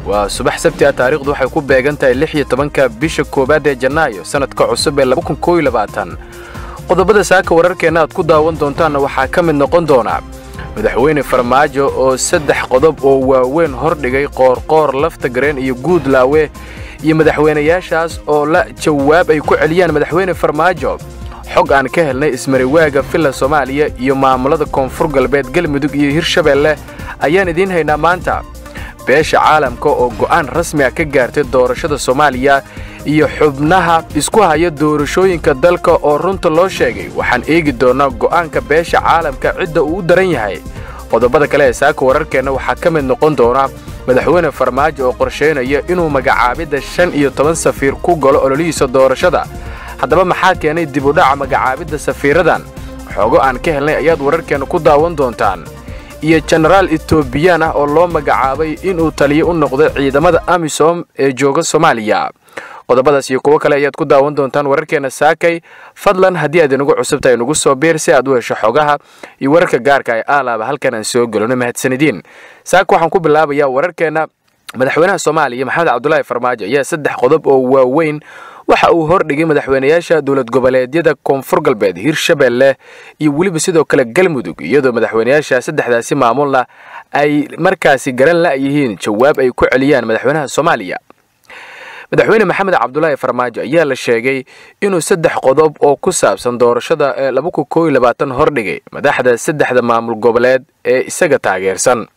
waa subax sabti ah taariikhdu waxay ku beegan tahay lix iyo tobanka bisha koowaad ee janaayo sannadka cusub ee qodobada saaka wararkeenna aad ku daawan doontaanna waxaa ka mid noqon doona madaxweyne farmaajo oo saddex qodob oo waaweyn hordhigay qoorqoor lafta gareen iyo guudlaawe iyo madaxweynayaashaas oo la jawaab ay ku celiyaan madaxweyne farmaajo xog aan ka helnay ismariwaaga villa soomaaliya iyo maamulada koonfur galbeed galmudug iyo hirshabeelle ayaan idiin haynaa maanta beesha caalamka oo go'aan rasmi ah ka gaartay doorashada soomaaliya iyo xubnaha isku haya doorashooyinka dalka oo runta loo sheegay waxaan eegi doonnaa go'aanka beesha caalamka cidda uu u daran yahay qodobada kale ee saaka wararkeenna waxaa ka mid noqon doona madaxweyne farmaajo oo qorshaynaya inuu magacaabidda shan iyo toban safiir ku galo ololihiisa doorashada haddaba maxaa keenay dib u dhaca magacaabidda safiiradan xoogo aan ka helnay ayaad wararkeenna ku daawan doontaan iyo jenaraal etoobiyaan ah oo loo magacaabay inuu taliyo u noqdo ciidamada amisom ee jooga soomaaliya qodobadaas iyo kuwo kale ayaad ku daawan doontaan wararkeenna saakay fadlan haddii aad inagu cusubtahay inagu soo biir si aad u hesho xogaha iyo wararka gaarka ee aalaaba halkan aan soo gelino mahadsanidin saaka waxaan ku bilaabayaa wararkeenna madaxweynaha soomaaliya maxamed cabdulaahi farmaajo ayaa saddex qodob oo waaweyn waxa uu hordhigay madaxweynayaasha dowlad goboleedyada koonfur galbeed hirshabeelle iyo weliba sidoo kale galmudug iyadoo madaxweynayaasha saddexdaasi maamulna ay markaasi garan la'yihiin jawaab ay ku celiyaan madaxweynaha soomaaliya madaxweyne maxamed cabdulaahi farmaajo ayaa la sheegay inuu saddex qodob oo ku saabsan doorashada ee hordhigay madaxda saddexda maamul goboleed ee isaga taageersan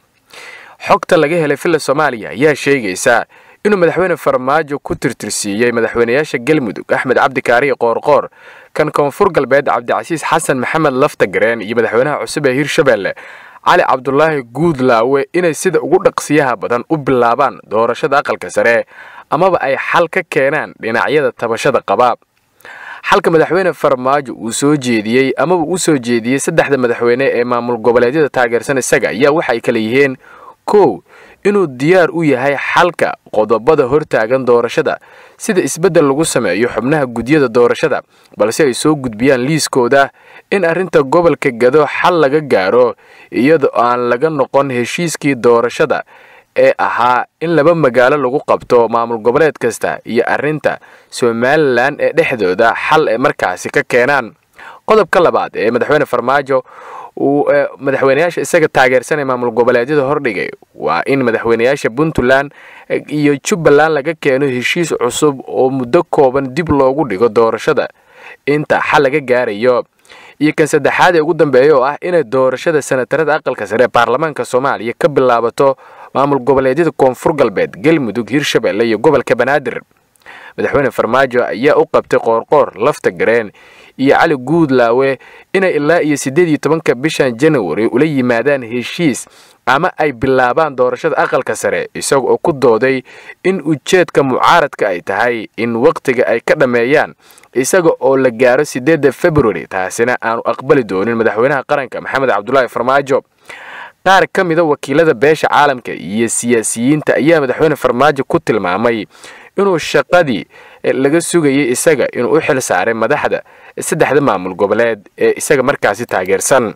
xogta laga helay villa soomaaliya ayaa sheegaysa inuu madaxweyne farmaajo ku tirtirsiiyey madaxweynayaasha galmudug axmed cabdikaariyo qoorqoor kan koonfur galbeed cabdicasiis xasan maxamed laftagareen iyo madaxweynaha cusub ee hirshabeelle cali cabdulaahi guudlaawe inay sida ugu dhaqsiyaha badan u bilaabaan doorashada aqalka sare amaba ay xal ka keenaan dhinacyada tabashada qaba xalka madaxweyne farmaajo uu soo jeediyey amaba uu soo jeediyey saddexda madaxweyne ee maamul goboleedyada taageersan isaga ayaa waxay kala yihiin kow inuu diyaar u yahay xalka qodobada hortaagan doorashada sida isbeddel lagu sameeyo xubnaha gudyada doorashada balse ay soo gudbiyaan liiskooda in arrinta gobolka gado xal laga gaaro iyadoo aan laga noqon heshiiskii doorashada ee ahaa in laba magaalo lagu qabto maamul goboleed kasta iyo arrinta somalilan ee dhexdooda xal ay markaasi ka keenaan qodobka labaad ee madaxweyne farmaajo uu madaxweynayaasha isaga taageersanay maamul goboleedyada hordhigay waa in madaxweynayaasha puntland iyo jubbaland laga keeno heshiis cusub oo muddo kooban dib loogu dhigo doorashada inta xal laga gaarayo iyo kan saddexaad ee ugu dambeeya oo ah inay doorashada sanatarada aqalka sare ee baarlamaanka soomaaliya ka bilaabato maamul goboleedyada koonfur galbeed galmudug hirshabeelle iyo gobolka banaadir madaxweyne farmaajo ayaa u qabtay qoorqoor lafta gareen iyo cali guudlaawe inay ilaa iyo siddeed iyo tobanka bishan janawari ula yimaadaan heshiis ama ay bilaabaan doorashada aqalka sare isaga oo ku dooday in ujeedka mucaaradka ay tahay in wakhtiga ay ka dhammeeyaan isaga oo la gaaro siddeedda februari taasina aanu aqbali doonin madaxweynaha qaranka maxamed cabdulaahi farmaajo qaar ka mida wakiilada beesha caalamka iyo siyaasiyiinta ayaa madaxweyne farmaajo ku tilmaamay inuu shaqadii laga sugayay isaga inuu u xil saaray madaxda saddexda maamul goboleed ee isaga markaasi taageersan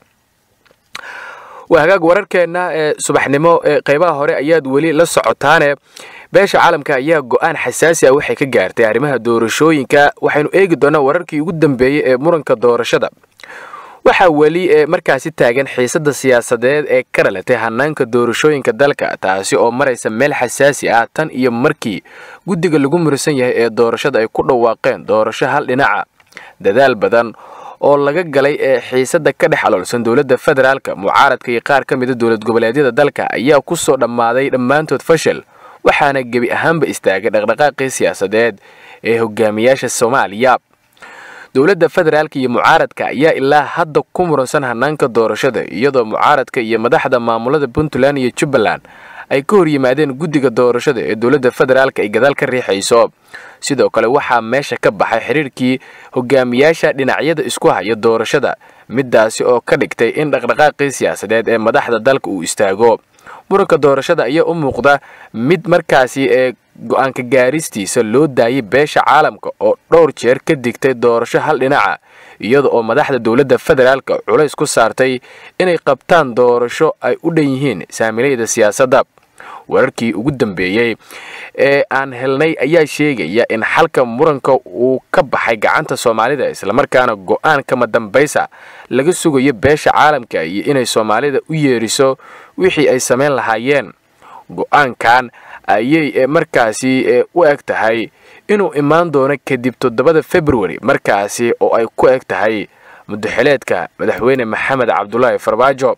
waa hagaag wararkeenna ee subaxnimo ee qaybaha hore ayaad weli la socotaane beesha caalamka ayaa go'aan xasaasi ah waxay ka gaartay arrimaha doorashooyinka waxaynu eegi doonaa wararkii ugu dambeeyey ee muranka doorashada waxaa weli ee markaasi taagan xiisadda siyaasadeed ee ka dhalatay hanaanka doorashooyinka dalka taasi oo maraysa meel xasaasi ah tan iyo markii guddiga lagu murisan yahay ee doorashada ay ku dhawaaqeen doorasho hal dhinaca dadaal badan oo laga galay ee xiisadda ka dhex aloolsan dowladda federaalka mucaaradka iyo qaar ka mida dowlad goboleedyada dalka ayaa ku soo dhammaaday dhammaantood fashil waxaana gebi ahaanba istaagay dhaqdhaqaaqii siyaasadeed ee hogaamiyaasha soomaaliya dowladda federaalka iyo mucaaradka ayaa ilaa hadda ku muransan hanaanka doorashada iyadoo mucaaradka iyo madaxda maamulada puntland iyo jubbaland ay ka hor yimaadeen guddiga doorashada ee dowladda federaalka ay gadaal ka riixayso sidoo kale waxaa meesha ka baxay xiriirkii hogaamiyaasha dhinacyada isku haya doorashada middaasi oo ka dhigtay in dhaqdhaqaaqii siyaasadeed ee madaxda dalka uu istaago muranka doorashada ayaa u muuqda mid markaasi ee go-aanka gaaristiisa loo daayay beesha caalamka oo dhowr jeer ka digtay doorasho hal dhinaca iyada oo madaxda dowladda federaalka culays ku saartay inay qabtaan doorasho ay u dhan yihiin saamilayda siyaasadda wararkii ugu dambeeyey ee aan helnay ayaa sheegaya in xalka muranka uu ka baxay gacanta soomaalida islamarkaana go-aan kama dambaysa laga sugayo beesha caalamka iyo inay soomaalida u yeeriso wixii ay samayn lahaayeen go-aankan ayay markaasi u eg tahay inuu imaan doono kadib toddobada februari markaasi oo ay ku eg tahay mudaxileedka madaxweyne maxamed cabdulaahi farmaajo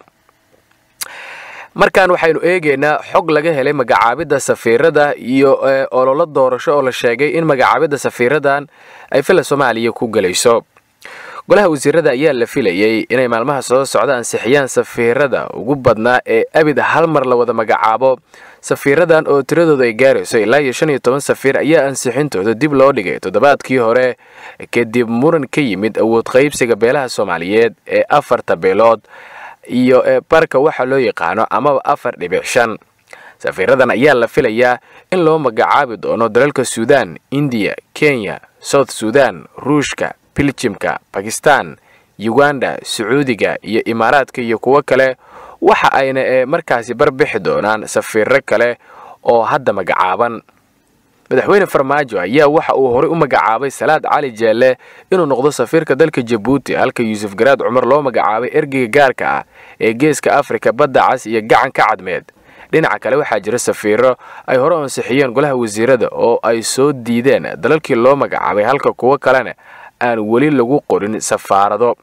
markan waxaynu eegaynaa xog laga helay magacaabidda safiirada iyo ololo doorasho oo la sheegay in magacaabidda safiiradan ay fila soomaaliya ku gelayso golaha wasiirada ayaa la filayey inay maalmaha soo socda ansixiyaan safiirada ugu badnaa ee abid hal mar la wada magacaabo safiiradan oo tiradooda ay gaarayso ilaa iyo shan iyo toban safiir ayaa ansixintooda dib loo dhigay toddobaadkii hore kadib muran ka yimid awood qaybsiga beelaha soomaaliyeed ee afarta beelood iyo barka waxa loo yaqaano amaba afar dhibic shan safiiradan ayaa la filayaa in loo magacaabi doono dalalka suudaan indiya kenya south suudan ruushka biljimka bakistan uganda sacuudiga iyo imaaraadka iyo kuwo kale waxa ayna markaasi barbixi doonaan safiiro kale oo hadda magacaaban madaxweyne farmaajo ayaa waxa uu horey u magacaabay salaad cali jeelle inuu noqdo safiirka dalka jabuuti halka yuusuf garaad cumar loo magacaabay ergeyga gaarka ah ee geeska afrika badda cas iyo gacanka cadmeed dhinaca kale waxaa jira safiiro ay hore ansixiyeen golaha wasiirada oo ay soo diideen dalalkii loo magacaabay halka kuwo kalena aan weli lagu qorin safaarado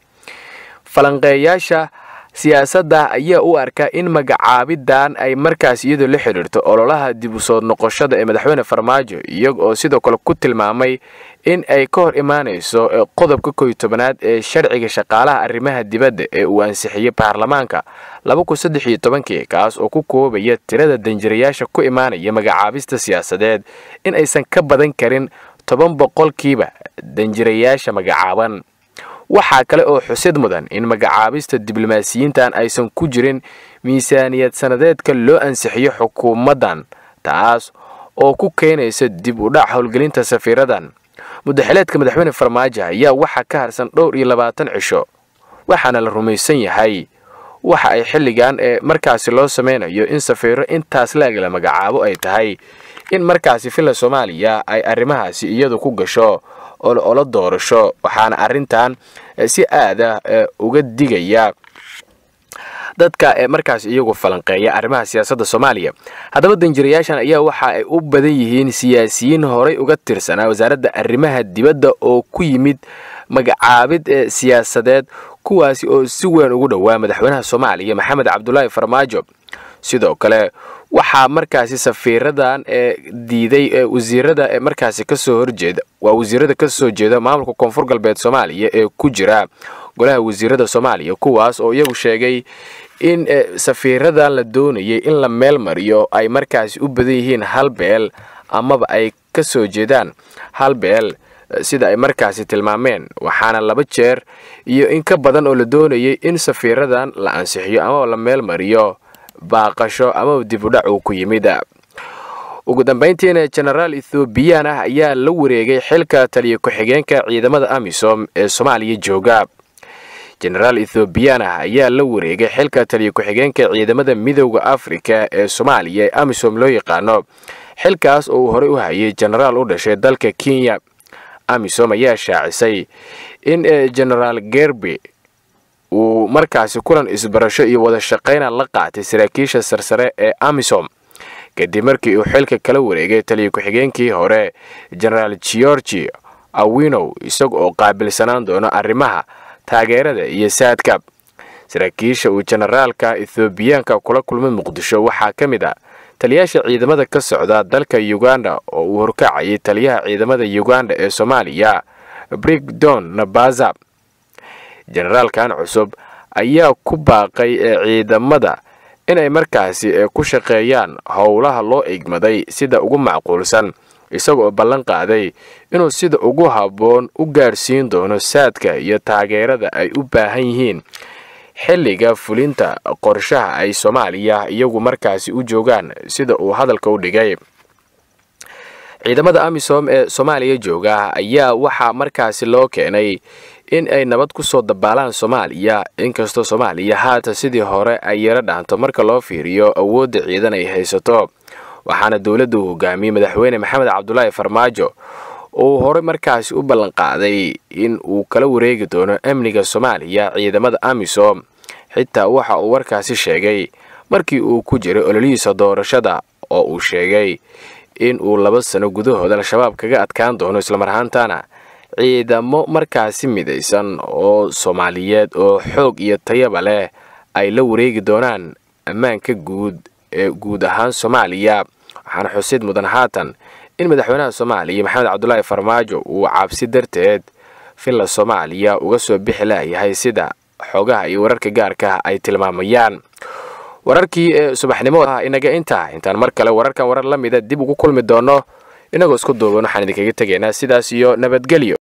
falanqeeyaasha siyaasadda ayaa u arkaa in magacaabidan ay markaas iyadoo la xidhiirto ololaha dib u soo noqoshada ee madaxweyne farmaajo iyaga oo sidoo kale ku tilmaamay in ay ka hor imaanayso qodobka koy tobanaad ee sharciga shaqaalaha arrimaha dibadda ee uu ansixiyey baarlamaanka labakunsaddexiytobankii kaas oo ku koobaya tirada danjirayaasha ku imaanaya magacaabista siyaasadeed in aysan ka badan karin toban boqolkiiba danjirayaasha magacaaban waxaa kale oo xusid mudan in magacaabista diblomaasiyiintan aysan ku jirin miisaaniyad sannadeedka loo ansixiyo xukuumaddan taas oo ku keenaysa dib u dhac howlgelinta safiiradan mudaxileedka madaxweyne farmaajo ayaa waxaa ka harsan dhowr iyo labaatan cisho waxaana la rumaysan yahay waxa ay xilligan ee markaasi loo sameynayo in safiiro intaas laeg la magacaabo ay tahay in markaasi filla soomaaliya ay arrimahaasi iyadu ku gasho olo doorasho waxaana arrintan si aada uga digaya dadka markaas iyagu falanqeeya arrimaha siyaasadda soomaaliya haddaba danjirayaashan ayaa waxa ay u badan yihiin siyaasiyiin horay uga tirsanaa wasaaradda arrimaha dibadda oo ku yimid magacaabid siyaasadeed kuwaasi oo si weyn ugu dhowaa madaxweynaha soomaaliya maxamed cabdulaahi farmaajo sidoo kale waxaa markaasi safiiradan ee diiday wasiirada ee markaasi kasoo horjeeda waa wasiirada kasoo jeeda maamulka koonfur galbeed soomaaliya ee ku jira golaha wasiirada soomaaliya kuwaas oo iyagu sheegay in safiiradan la doonayay in la meel mariyo ay markaasi u badan yihiin hal beel amaba ay kasoo jeedaan hal beel sida ay markaasi tilmaameen waxaana laba jeer iyo in ka badan oo la doonayay in safiiradan la ansixiyo amaba la meel mariyo baaqasho amaba dib u dhac uu ku yimid ugu dambayntiina jenaraal ethoobiyan ah ayaa la wareegay xilka taliya ku-xigeenka ciidamada amisom ee soomaaliya jooga jenaraal ethoobiyan ah ayaa la wareegay xilka taliya ku-xigeenka ciidamada midowda afrika ee soomaaliya ee amisom loo yaqaano xilkaas oo uu horey u hayay jenaraal u dhashay dalka kenya amisom ayaa shaacisay in jenaraal gerby uu markaasi kulan isbarasho iyo wada shaqayna la qaatay saraakiisha sarsare ee amisom kadib markii uu xilka kala wareegay taliya ku-xigeenkii hore jenaraal georgi awinow isaga oo qaabilsanaan doono arrimaha taageerada iyo saadka saraakiisha uu jenaraalka ethoobiyaanka kula kulmay muqdisho waxaa ka mid ah taliyaasha ciidamada ka socda dalka uganda oo uu horkacayay taliyaha ciidamada uganda ee soomaaliya brigdon nabaza jenaraalkan cusub ayaa ku baaqay ciidamada inay markaasi ku shaqeeyaan howlaha loo igmaday sida ugu macquulsan isagaoo ballan qaaday inuu sida ugu habboon u gaarsiin doono saadka iyo taageerada ay u baahan yihiin xilliga fulinta qorshaha ay soomaaliya iyagu markaasi u joogaan sida uu hadalka u dhigay ciidamada amisom ee soomaaliya jooga ayaa waxaa markaasi loo keenay in ay nabad ku soo dabaalaan soomaaliya inkastoo soomaaliya haata sidii hore ay yaro dhaanto marka loo fiiriyo awoodda ciidan ay haysato waxaana dowladda uu hogaamiyey madaxweyne maxamed cabdulaahi farmaajo uu horey markaasi u ballanqaaday in uu kala wareegi doono amniga soomaaliya ciidamada amisom xitaa waxa uu warkaasi sheegay markii uu ku jiray ololihiisa doorashada oo uu sheegay in uu laba sano gudahood al-shabaab kaga adkaan doono islamar ahaantana ciidamo markaasi midaysan oo soomaaliyeed oo xoog iyo tayaba leh ay la wareegi doonaan ammaanka guud ee guud ahaan soomaaliya waxaana xusid mudan haatan in madaxweynaha soomaaliya maxamed cabdulaahi farmaajo uu cabsi darteed villa soomaaliya uga soo bixi laayahay sida xogaha iyo wararka gaarka ay tilmaamayaan wararkii ee subaxnimo inaga intaa intaan mar kale wararkan warar la mida dib ugu kulmi doono inagoo isku duuban waxaan idinkaga tegaynaa sidaas iyo nabadgelyo